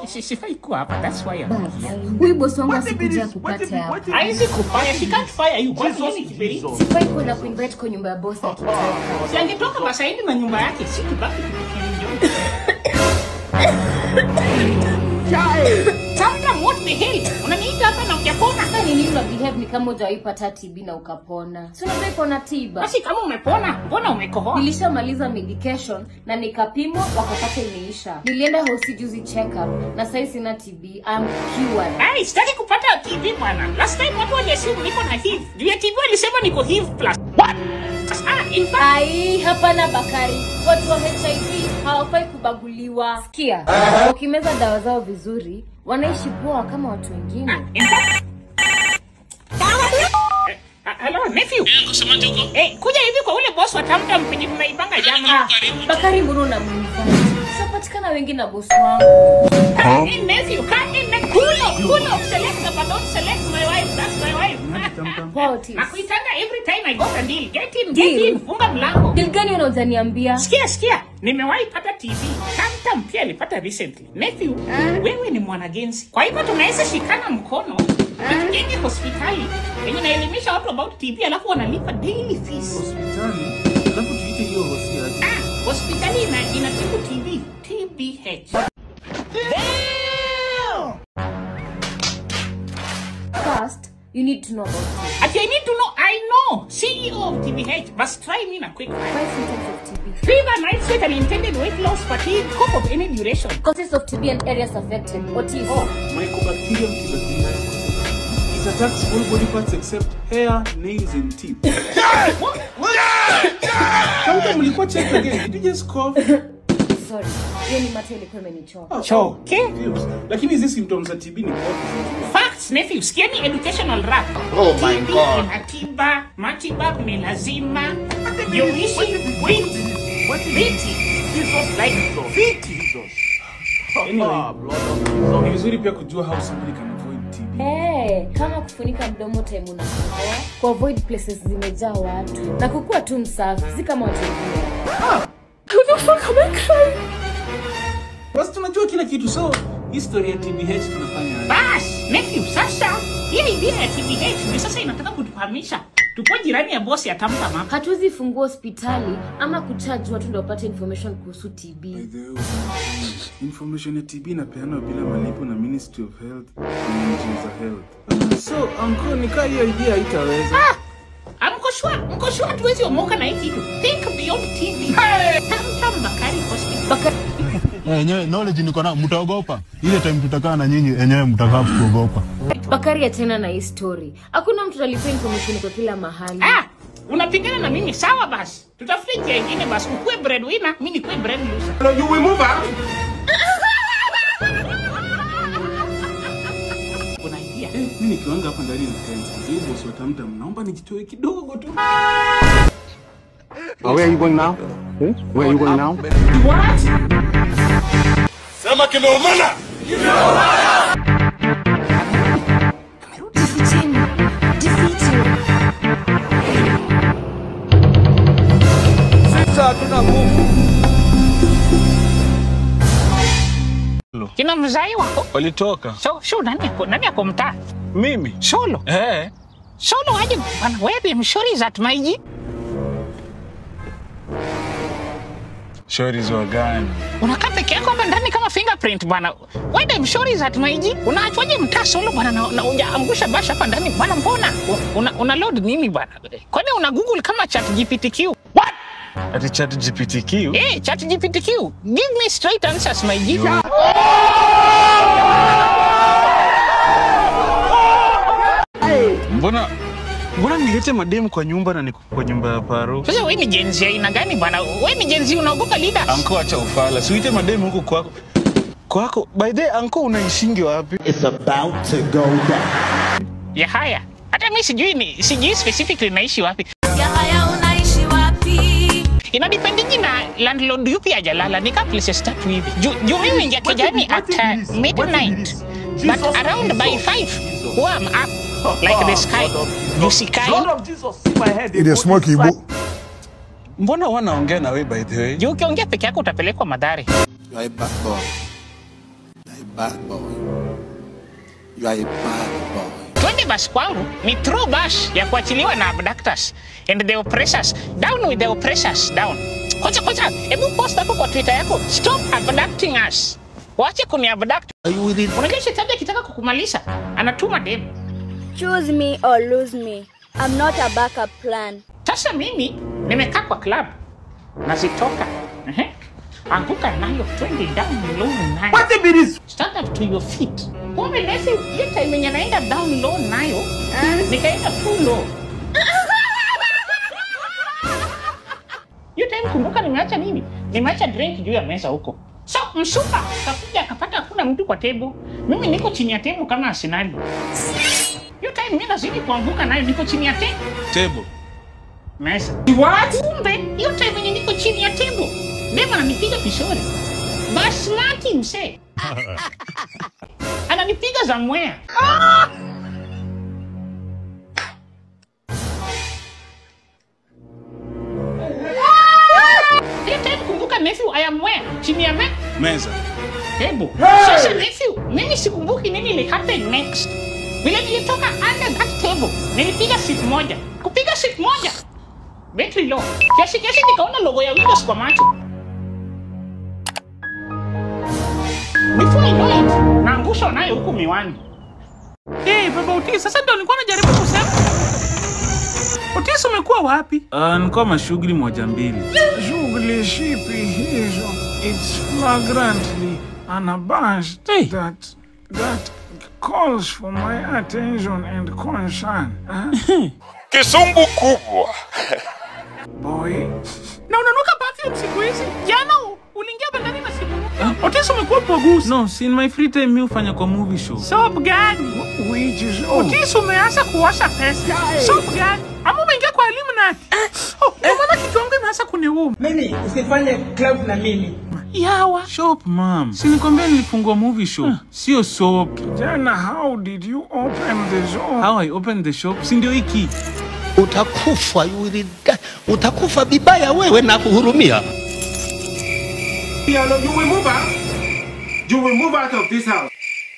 si- sifai kuwa hapa. That's why I'm But here. huyu bosi wangu asikuja kupata hapa. Haizi kufanya, she can't fire you. Kwa nini kiberiti? Sifai kwenda kuinvite kwa nyumba ya bosi akitoka. Si angetoka Masaini na nyumba yake, si tubaki tukienjoy. Sometimes what the hell? Unaniita hapa na hujapona? Sasa ni nini una behave ni kama hujawahi pata TB na ukapona? Si unadai kuona tiba. Basi kama umepona, mbona umekohoa? Nilishamaliza medication na nikapimwa wakapata imeisha. Nilienda hosi juzi check up na sasa sina TB. I'm cured. Ai, sitaki kupata TB bwana. Last time watu waliassume niko na HIV. Juu ya TB walisema niko HIV plus. What? Ah, in fact, Ai, hapana Bakari, watu wa HIV hawafai kubaguliwa. Sikia, wakimeza dawa zao vizuri, wanaishi poa kama watu wengine. in fact. Eh, ah, Hello, nephew. Eh, kuja hivi kwa ule boss wa Tamtam penye tunaibanga jana. Ah, Bakari, mbona unamuuliza? Tunapatikana wengi na bosi wangu. Come in, nephew. Come in, nephew. Pull up, pull up. Select the but don't select my wife. That's my wife. Poa Otis. Nakuitanga every time I got a deal. Get in, Deal? get in. Funga mlango. Deal gani unazaniambia? Sikia, sikia, nimewahi pata TV. Tamtam pia alipata recently. Nephew, wewe ni mwanagenzi, kwa hivyo tunaweza shikana mkono tujenge hospitali yenye naelimisha watu about TB alafu wanalipa daily fees. hospitali alafu tuite hiyo hosi aje Ah, hospitali ina inatibu TB, TBH. First, you need to know about TB. Ati I need to know, I know, CEO of TBH, but try me na quick fire. Five symptoms of TB. Fever, night sweat, unintended weight loss, fatigue, cough of any duration. Causes of TB and areas affected. Otis. mycobacterium tuberculosis it attacks all body parts except hair nails and teeth Kama mlikuwa check again did you just cough Sorry, hiyo ni mate ilikuwa imenichoka. Choke. lakini hizi symptoms za TB ni cough Facts, nephew. Sikieni educational rap. Oh my TB God. inatiba, matibabu ni lazima. Jeuishi viti. Viti. anyway ni vizuri pia kujua how somebody can avoid TB Hey, kama kufunika mdomo time unakohoa, kuavoid places zimejaa watu na kukuwa tu msafi, si kama watu wengine. basi tunajua kila kitu so history ya TBH tunafanya aje? Bas, nephew, sasa hii idea ya TBH ndio sasa inataka kutufahamisha tupo jirani ya bosi ya Tamtam hapa. Hatuwezi fungua hospitali ama kucharge watu ndio wapate information kuhusu TB. information ya TB inapeanwa bila malipo na Ministry of Health na NGO za health so anko nikaa hiyo idea haitaweza Ah, mko sure, mko sure hatuwezi omoka na hii kitu. Think beyond TB. Tamtam Bakari Hospital. Bakari, enyewe knowledge niko na mtaogopa ile time tutakaa na nyinyi enyewe mtakaa kuogopa Bakari achana na hii story. Hakuna mtu alipea information kwa kila mahali. Ah, unapigana na mimi sawa basi. Tutafute njia nyingine basi. Ukue breadwinner, mimi nikuwe bread loser. You will move out. Kuna idea. Eh, mi nikiwanga hapa ndani na tense hiyo boss wa Tamtam naomba nijitoe kidogo tu Oh, where are you going now? Where are you going now? Jificheni. Jifiche. Kina mzai wako. walitoka So, so nani ako nani ako mtaa? mimi Solo. eh Solo aje bana wewe mshori za maiji. shori wa gani Unakaa peke yako hapa ndani kama fingerprint bwana. Wewe mshori za maiji. Unaachwaje mtaa solo bwana na, na ujaangusha basha hapa ndani bwana mbona? Una, una load nini bwana? Kwani una Google kama chat GPTQ? What? ati chat gptq Eh, chat GPTQ. Give me straight answers my G. mbona mbona nilete mademu kwa nyumba na niko kwa nyumba ya paro Sasa wewe ni jenzi ya aina gani bwana? Wewe ni jenzi unaogopa leaders? anko acha ufala siuite mademu huku kwako kwako by the way, anko unaishingi wapi It's about to go down. Ya haya. Hata mimi sijui ni sijui specifically naishi wapi. Yahaya unaishi wapi? Ina dependingi na landlord yupi ajalala nika places tatu hivi. Juu ju mimi ingia kijani at uh, midnight. But around by 5 warm up like the sky. You see sky. ile smoke ibu mbona wanaongea na we by the way Juu ukiongea peke yako utapelekwa madhari. You are a bad boy. You are a bad boy. You are a bad boy. twende basi kwangu ni true bash ya kuachiliwa na abductors and the oppressors down with the oppressors down kocha kocha hebu post hapo kwa twitter yako stop abducting us wache kuni abduct unajua shetani akitaka kukumalisha anatuma dem Choose me or lose me. I'm not a backup plan. sasa mimi nimekaa kwa club nazitoka Ehe. anguka nayo twende down low nayo stand up to your feet kumbe nesi hiyo time yenye naenda down low nayo nikaenda too low hiyo time kumbuka nimeacha nini nimeacha drink juu ya meza huko so msupa kakuja akapata hakuna mtu kwa table mimi niko chini ya table kama arsenali hiyo time mi nazidi kuanguka nayo niko chini ya table Table. meza kumbe hiyo time yenye niko chini ya table dem ananipiga kishori basmati msee ananipiga za mwea hiyo time kumbuka nephew I am where chini ya me Meza. table sasa nephew mimi sikumbuki nini ili happen next vile nilitoka under that table nilipiga sit moja kupiga sit moja betri low kiasi kiasi nikaona logo ya windows kwa macho before I know it naangushwa nayo huku miwani hey, baba Otis, sasa ndo nilikuwa najaribu kusema Otis umekuwa wapi Uh, nilikuwa mashughuli moja mbili. Shughuli shipi hizo? It's flagrantly unabashed Hey. that that calls for my attention and concern. Huh? Kisumbu kubwa. Boy, na unanuka perfume siku hizi jana u- uliingia bandani na simu mpya Otis umekuwa pogusi no, si in my free time mi hufanya kwa movie show. soap gani Which is all. Otis umeanza kuosha pesa soap gani ama umeingia kwa Illuminati oh, ndio maana kichwa yangu imeanza kuniuma mimi usifanye club na mimi yawa Shop mam. Si nikwambia nilifungua movie shop. Sio soap. Jana, how did you open the shop? How I opened the shop? Si ndio hiki. Utakufa, you will die. Utakufa vibaya wewe na kuhurumia. you will move out you will move out of this house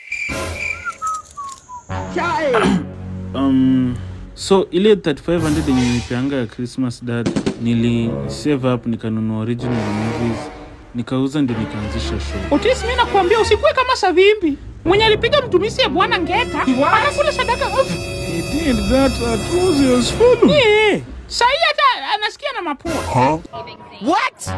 Um, so ile 3500 yenye nilipeanga ya Christmas dad nili save up nikanunua original movies nikauza ndio nikaanzisha show. Otis mimi nakuambia usikuwe kama Savimbi mwenye alipiga mtumisi ya bwana Ngeta anakula sadaka off He did that at Rosie's funeral. yeah. Sahi hata anasikia na mapua What?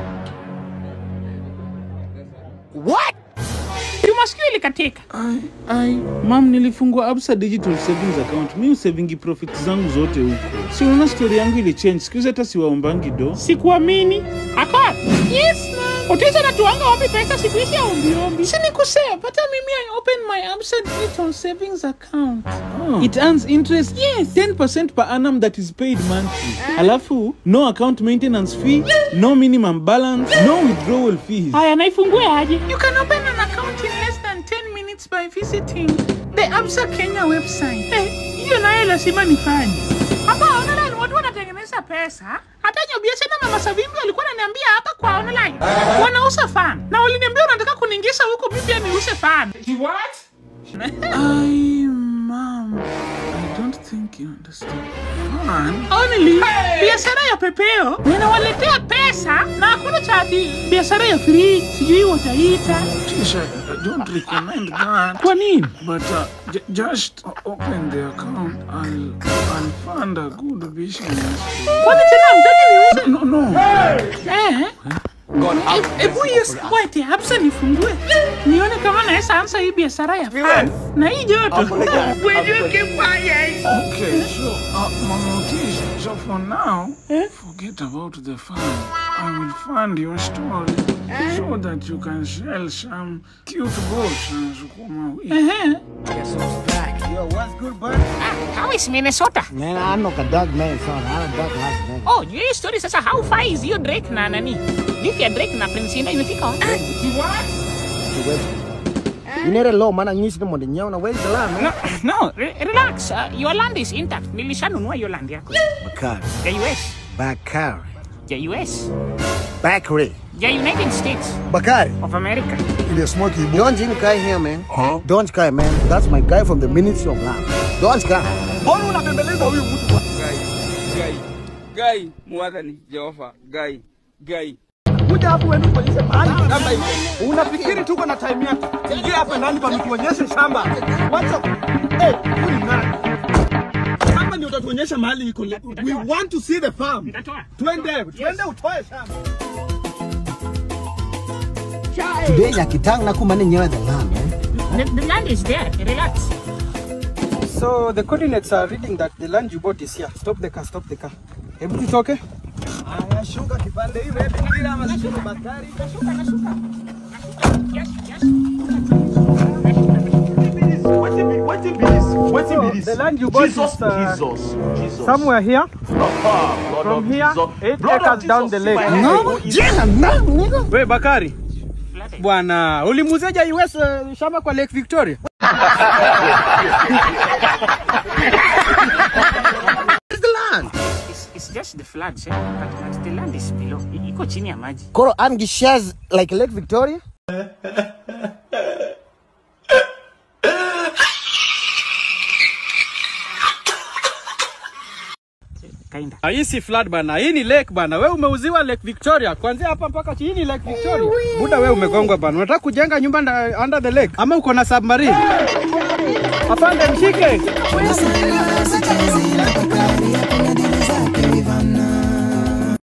What? masikio ilikatika Ai, ai, mam nilifungua Absa Digital Savings Account. Mimi savingi profit zangu zote huko. Si unaona story yangu ili change. Siku hizi hata siwaombangi do. sikuamini akwa yes ma'am. Otis anatuanga wapi pesa siku hizi ya ombiombi si nikusema hata mimi I open my Absa Digital Savings Account Oh. It earns interest yes. 10% per annum that is paid monthly. Alafu no account maintenance fee, no minimum balance, no withdrawal fees. haya naifungue aje you can open an account in less than 10 minutes by visiting the Absa Kenya website Eh, hiyo nayo lazima nifanye hapa online watu wanatengeneza pesa hata nyobiashara mama Savimbi walikuwa wananiambia hapa kwa online wanauza fan na waliniambia wanataka kuniingiza huko mimi pia niuze fan what Ai, mam. I don't think you understand. Fan? Only biashara ya pepeo ninawaletea pesa na hakuna chati biashara ya free sijui wataita Tisha, I don't recommend that. kwa nini But uh, j- just open the account. I'll, I'll fund a good business. kwani tena mtaki niuze No, no. Eh? E- Ebu hiyo squat hapsa nifungue nione kama naweza anza hii biashara ya fan na hii joto. Will you keep quiet? Okay, so, uh, Mama Otis, so for now, forget about the fund. I will fund your story so that you can sell some cute goats and sukuma wiki. Ehe. yo what's good bud How is Minnesota? man I know a dog man son I don't dog Las Vegas Oh, juu hii story sasa how far is hiyo Drake na nani? Beef ya Drake na Prince Indah imefika wapi? you need a low man nyisi mo nyao na where's the line man No, no, re relax. Uh, your land is intact. Nilishanunua hiyo land yako. Bakari Ya US. Bakari Ya US. Bakri. The United States Bakari. of America. Ile smoky boy. Don't even cry here, man. Huh? Don't cry, man. That's my guy from the Ministry of Land. Don't cry. Mbona unabembeleza huyu mtu? Gai, gai, gai, mwadhani Jehova, gai, gai. Kuja hapo wewe tuonyeshe mahali shamba iko. Unafikiri tuko na time yako? Ingia hapa ndani pa mtuonyeshe shamba. Wacha. Eh, huyu ni nani? Shamba ndio utatuonyesha mahali iko. We want to see the farm. Twende, twende utoe shamba. Today yakitang na kumane nyewe the land, man. The, the land is there. Relax. So the coordinates are reading that the land you bought is here. Stop the car, stop the car. Hebu tutoke. Aya, shuka kipande hivi, hebu kila ama shuka Bakari. Nashuka, nashuka. Yes, yes. So, the land you bought is uh, somewhere here. From here, eight acres down the lake. No, yeah, no, nigga. We Bakari. Bwana, ulimuzeja US uh, shamba kwa Lake Victoria? It's the land. It's, it's just the floods, eh? But, but the land is below. I- Iko chini ya maji. Koro Amgi shares like Lake Victoria. Kinda. Ah, Hii si flood bana, hii ni lake bana. Wewe umeuziwa Lake Victoria kuanzia hapa mpaka chini ni Lake Victoria. Buda wewe umegongwa bana. Unataka kujenga nyumba nda, under the lake ama uko na submarine? Afande mshike. Sasa sichezi na Bakari yako